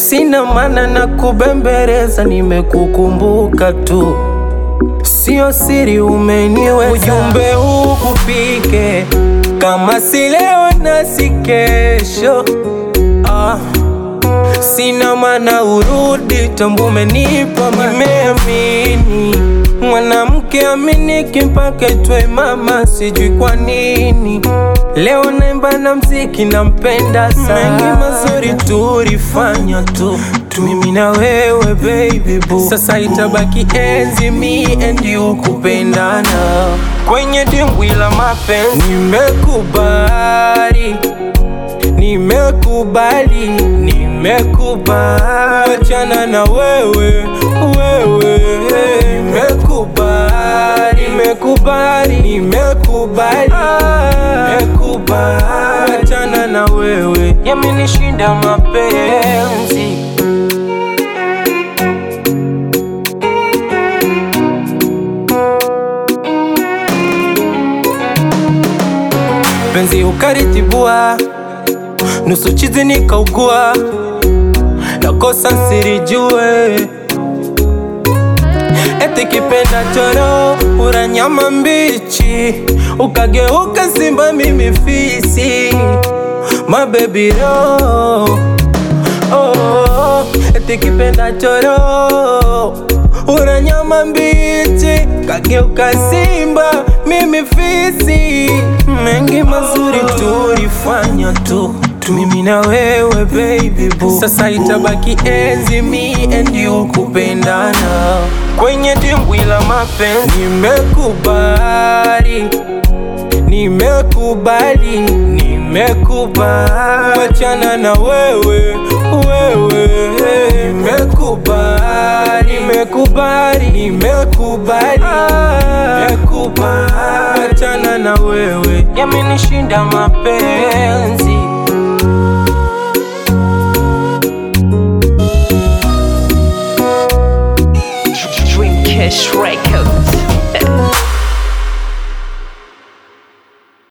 sina maana na kubembeleza, nimekukumbuka tu, sio siri, umeniweza. Ujumbe huu kufike, kama si leo na si kesho ah. Sina maana urudi, tambu umenipa, nimeamini mwanamke aminiki mpaka itwe mama, sijui kwa nini leo naimba na mziki, nampenda sana. Mengi mazuri tulifanya tu mimi na wewe baby boo, sasa itabaki enzi me and you kupendana kwenye dimbwi la mapenzi. Nimekubali, nimekubali, nimekubali wachana na wewe, wewe nimekubali, nimekubali, nimekubali, nimekubali wachana na wewe, yamenishinda mapenzi. penzi ukaritibua, nusu chizi nikaugua, nakosa sirijue, eti kipenda choro ura nyama mbichi, ukageuka simba mimi fisi, mabebi ro oh, eti kipenda choro ura nyama mbichi, kageuka simba mimi fisi. Mengi mazuri tulifanya tu mimi na wewe baby boo, sasa itabaki enzi me and you kupendana kwenye dimbwi la mapenzi. Nimekubali, nimekubali, nimekubali wachana na wewe, wewe nimekubali, nimekubali, nimekubali, nimekubali wachana na wewe, yamenishinda mapenzi.